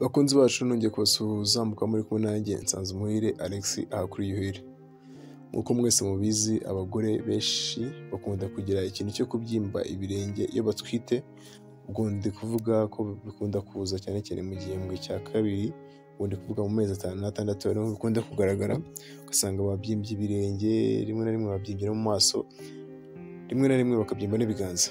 bakunzi bacu nongeye kubasuhuza mukaba muri kumwe nanjye nsanze umuhire alex aha kuri yuhire nk'uko mwese mubizi abagore benshi bakunda kugira ikintu cyo kubyimba ibirenge iyo batwite ubwo ndi kuvuga ko bikunda kuza cyane cyane mu gihembwe cya kabiri ubwo ndi kuvuga mu mezi atanu n'atandatu ariho bikunda kugaragara ugasanga babyimbye ibirenge rimwe na rimwe babyimbye no mu maso rimwe na rimwe bakabyimba n'ibiganza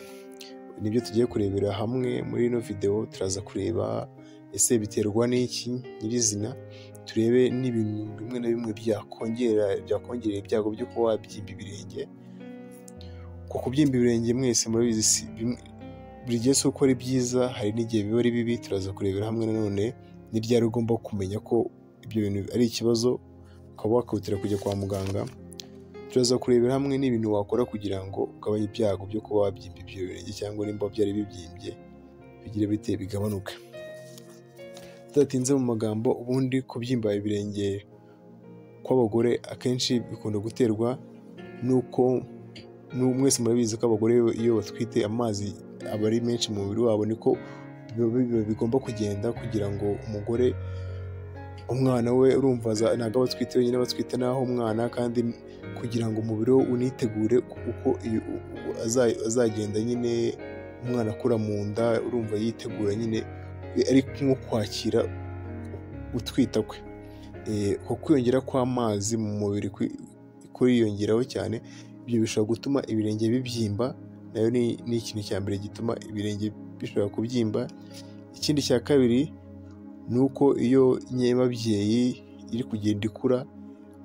nibyo tugiye kurebera hamwe muri ino videwo turaza kureba ese biterwa n'iki nyirizina turebe n'ibintu bimwe na bimwe byakongera byakongerera ibyago byo kuba wabyimba ibirenge ku kubyimba ibirenge mwese murabizi si bimwe- buri gihe si uko ari byiza hari n'igihe biba ari bibi turaza kurebera hamwe nanone n'iryari ugomba kumenya ko ibyo bintu ari ikibazo ukaba wakihutira kujya kwa muganga turaza kurebera hamwe n'ibintu wakora kugira ngo ugabanye ibyago byo kuba wabyimba ibyo birenge cyangwa nimba byari bibyimbye bigire bite bigabanuke tudatinze mu magambo ubundi kubyimba ibirenge kw'abagore akenshi bikunda guterwa n'uko nu- mwese murabizi ko abagore iyo- iyo batwite amazi aba ari menshi mu mubiri wabo niko biba- biba bigomba kugenda kugira ngo umugore umwana we urumva za- ntabwo aba atwite wenyine aba atwite n'aho umwana kandi kugira ngo umubiri we unitegure uko iyo- u- u- aza- azagenda nyine umwana akura mu nda urumva yitegura nyine ari nko kwakira utwita kwe Eh, uko kwiyongera kw'amazi mu mubiri kwi- kuriyongeraho cyane ibyo bishobora gutuma ibirenge bibyimba nayo ni ni ikintu cya mbere gituma ibirenge bishobora kubyimba ikindi cya kabiri ni uko iyo nyemabyeyi iri kugenda ikura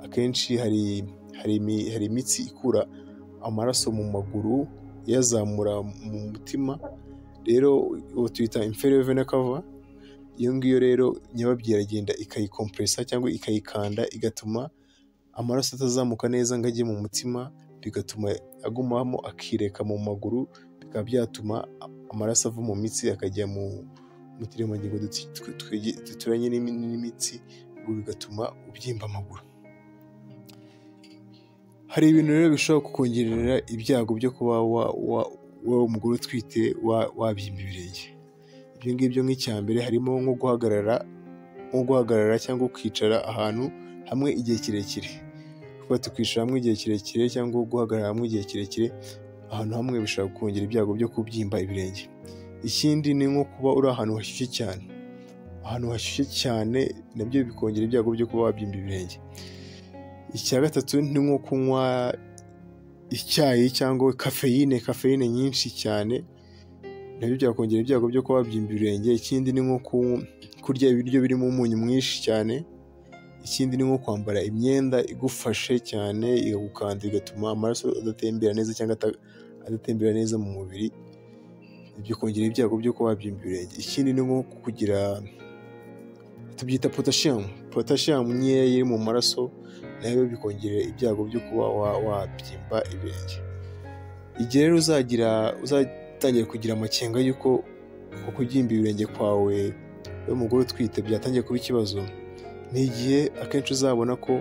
akenshi hari hari imi- hari imitsi ikura amaraso mu maguru iyazamura mu mutima rero ubu tuyita inferior vena cava iyo ngiyo rero nyababyeyi iragenda ikayikompresa cyangwa ikayikanda igatuma amaraso atazamuka neza ngo ajye mu mutima bigatuma agumamo akireka mu maguru bikaba byatuma amaraso ava mu mitsi akajya mu mu turemangingo duti- twe- twege- duturanye n'imi- n'imitsi ubwo bigatuma ubyimba amaguru hari ibintu rero bishobora kukongerera ibyago byo kuba wa, wa, wa umugore utwite wa- wabyimba ibirenge ibyo ngibyo nk'icya mbere harimo nko guhagarara nko guhagarara cyangwa ukicara ahantu hamwe igihe kirekire kuba tukwicara hamwe igihe kirekire cyangwa guhagarara hamwe igihe kirekire ahantu hamwe bishobora kongera ibyago byo kubyimba ibirenge ikindi ni nko kuba uri ahantu hashyushye cyane ahantu hashyushye cyane nabyo bikongera ibyago byo kuba wabyimba ibirenge icya gatatu ni nko kunywa icyayi cyangwa kafeyine kafeyine nyinshi cyane nabyo byakongera ibyago byo kuba wabyimba ibirenge ikindi ni nko ku- kurya ibiryo birimo umunyu mwinshi cyane ikindi ni nko kwambara imyenda igufashe cyane igagukanda bigatuma amaraso adatembera neza cyangwa ata- adatembera neza mu mubiri ibyo kongera ibyago byo kuba wabyimba ibirenge ikindi ni nko kugira tubyita potashiyamu potashiyamu nkeya iri mu maraso nayo bikongerera ibyago byo kuba wa- wabyimba ibirenge igihe rero uzagira uzatangiye kugira amakenga y'uko uko kubyimba ibirenge kwawe umugore utwite byatangiye kuba ikibazo ni igihe akenshi uzabona ko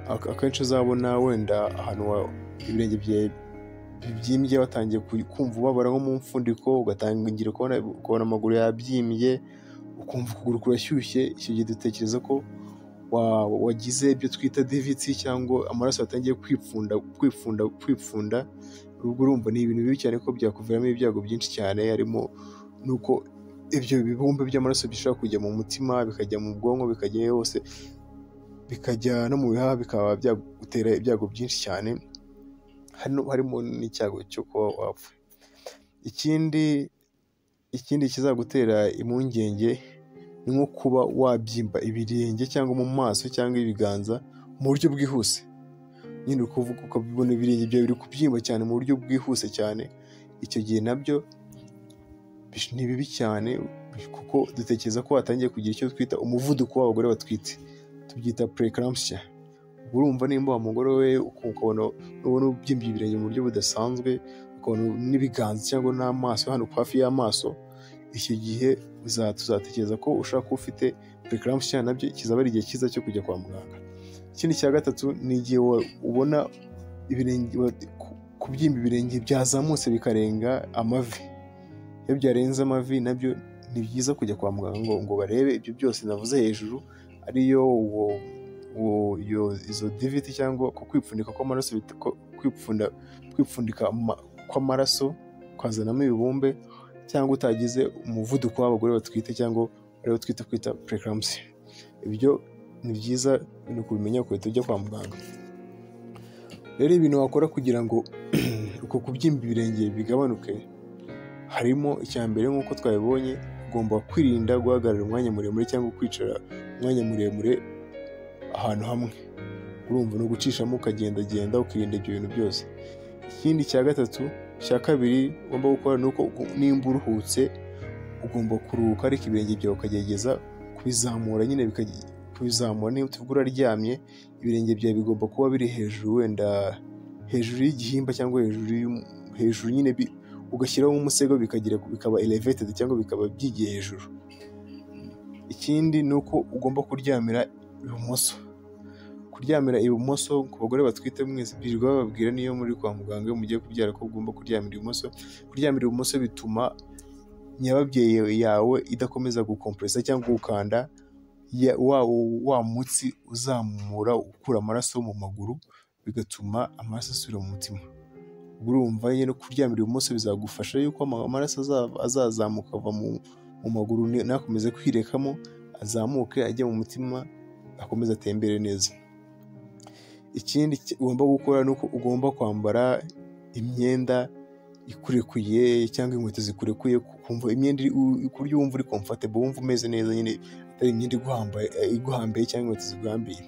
ak- akenshi uzabona wenda ahantu wa- ibirenge byawe bibyimbye watangiye ku- kumva ubabara nko mu mfundiko ugatangira kubona ukabona amaguru yabyimbye ukumva ukuguru kurashyushye icyo gihe dutekereza ko wa- wagize ibyo twita divitsi cyangwa amaraso yatangiye kwipfunda kwipfunda kwipfunda ubwo urumva ni ibintu bibi cyane ko byakuviramo ibyago byinshi cyane harimo nuko ibyo bibumbe by'amaraso bishobora kujya mu mutima bikajya mu bwonko bikajya hose bikajya no mu bihaha bikaba byagutera ibyago byinshi cyane hano harimo n'icyago cyo kuba wapfa ikindi ikindi kizagutera impungenge ni nko kuba wabyimba ibirenge cyangwa mu maso cyangwa ibiganza mu buryo bwihuse nyine uri kuvuga ukabibona ibirenge byawe biri kubyimba cyane mu buryo bwihuse cyane icyo gihe nabyo bish- ni bibi cyane kuko dutekereza ko watangiye kugira icyo twita umuvuduko w'abagore batwite tubyita preeclampsia ubwo urumva nimba wa mugore we uku- ukabona ubona ubyimbye ibirenge mu buryo budasanzwe ukabona n'ibiganza cyangwa n'amaso hano hafi y'amaso icyo gihe uza- tuzatekereza ko ushobora kuba ufite preeclampsia nabyo kizaba ari igihe cyiza cyo kujya kwa muganga ikindi cya gatatu ni igihe wa- ubona ibirenge wa- ku- kubyimba ibirenge byazamutse bikarenga amavi iyo byarenze amavi nabyo ni byiza kujya kwa muganga ngo ngo barebe ibyo byose navuze hejuru ariyo uwo uwo- iyo izo diviti cyangwa ku kwipfundika kw'amaraso bita- ko- kwipfunda kwipfundika ama- kw'amaraso kwazanamo ibibumbe cyangwa utagize umuvuduko w'abagore batwite cyangwa ariwo twita kwita preeclampsia ibyo ni byiza ni ukubimenya ugahita ujya kwa muganga rero ibintu wakora kugira ngo uko kubyimba ibirenge bigabanuke harimo icya mbere nk'uko twabibonye ugomba kwirinda guhagarara umwanya muremure cyangwa kwicara umwanya muremure ahantu hamwe urumva no gucishamo ukagendagenda ukirinda ibyo bintu byose ikindi cya gatatu cya kabiri ugomba gukora ni uko ugu- nimba uruhutse ugomba kuruhuka ariko ibirenge byawe ukagerageza kubizamura nyine bikaj- kubizamura niba tuvuga uraryamye ibirenge byawe bigomba kuba biri hejuru wenda hejuru y'igihimba cyangwa hejuru y'um- hejuru nyine bi- ugashyiraho umusego bikagira bikaba elevated cyangwa bikaba byigiye hejuru ikindi ni uko ugomba kuryamira ibumoso kuryamira ibumoso ku bagore batwite mwese birirwa bababwira niyo muri kwa muganga iyo mugiye kubyara ko ugomba kuryamira ibumoso kuryamira ibumoso bituma nyababyeyi yawe idakomeza gukompresa cyangwa gukanda ya- wa, wa mutsi uzamura ukura amaraso mu maguru bigatuma amaraso asubira mu mutima ubwo urumva nyine kuryamira ibumoso bizagufasha yuko ama- amaraso aza- azazamuka ava mu, mu maguru ni- ntakomeze kwirekamo azamuke ajya mu mutima akomeze atembere neza ikindi ki- ugomba gukora ni uko ugomba kwambara imyenda ikurekuye cyangwa inkweto zikurekuye ku- kumva imyenda iri- u- ku buryo wumva uri comfortable wumva umeze neza nyine atari imyenda iguhambaye iguhambaye cyangwa inkweto ziguhambiye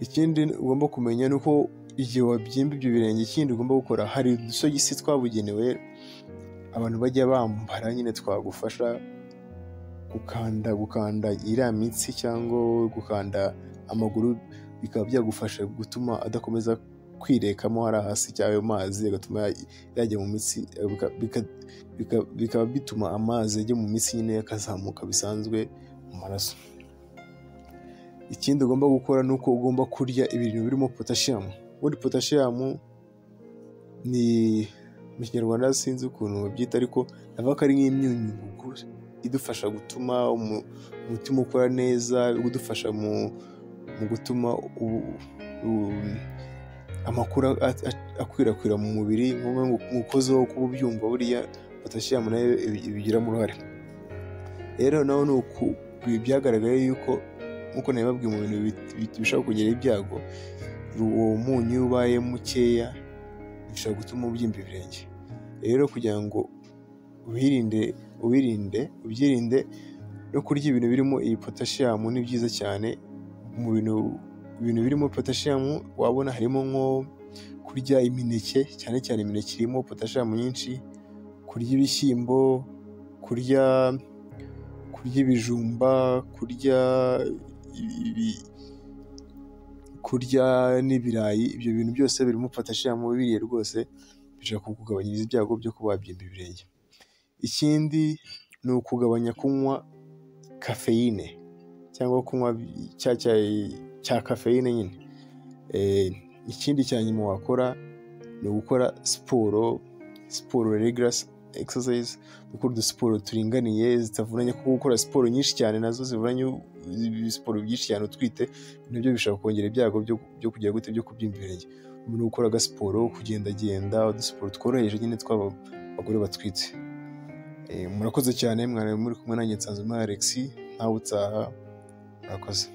ikindi ugomba kumenya ni uko igihe wabyimba ibyo birenge ikindi ugomba gukora hari udusogisi twabugenewe abantu bajya bambara nyine twagufasha gukanda gukanda iriya mitsi cyangwa gukanda amaguru bikaba byagufasha gutuma adakomeza kwirekamo hariya hasi cyangwa ayo mazi agatuma ya- yajya mu mitsi eh, bika- bika- bika- bikaba bituma amazi ajya mu mitsi nyine akazamuka bisanzwe mu maraso ikindi ugomba gukora ni uko ugomba kurya ibintu birimo potashiyamu ubundi potashiyamu ni mu kinyarwanda sinzi ukuntu babyita ariko navuga ko ari nk'imyunyungugu idufasha gutuma umu- umutima ukora neza idufasha mu, mu gutuma ubu- u- amakuru a- a- akwirakwira mu mubiri nk'umukoziho wo kuba ubyumva buriya potashiyamu nayo ibi- ibigiramo uruhare rero naho ni uku ibi byagaragaye yuko nk'uko nabibabwiye mu bintu bit- bit- bishobora kugera ibyago ru- uwo munyu iyo ubaye mukeya bishobora gutuma ubyimba ibirenge rero kugira ngo wirinde ubirinde ubyirinde no kurya ibintu birimo iyi potashiyamu ni byiza cyane mu bintu ibintu birimo potashiyamu wabona harimo nko kurya imineke cyane cyane imineke irimo potashiyamu nyinshi kurya ibishyimbo kurya kurya ibijumba kurya ibi- kurya n'ibirayi ibyo bintu byose birimo potashiyamu biriye rwose bishobora kukugabanyiriza ibyago byo kuba wabyimba ibirenge ikindi ni ukugabanya kunywa kafeyine cyangwa kunywa bi- cya cyayi cya kafeyine nyine Eh, ikindi cya nyuma wakora ni ugukora siporo siporo regular exercise gukora udusiporo turinganiye zitavunanye kuko gukora siporo nyinshi cyane nazo zivunanye siporo byinshi cyane utwite nabyo bishobora kongera ibyago byo byo kugira gute byo kubyimba ibirenge umuntu ukora agasiporo kugendagenda udusiporo tworoheje nyine twaba abagore batwitse Eh, murakoze cyane mwari muri kumwe nanjye nsanzwe Alex ntawe utaha murakoze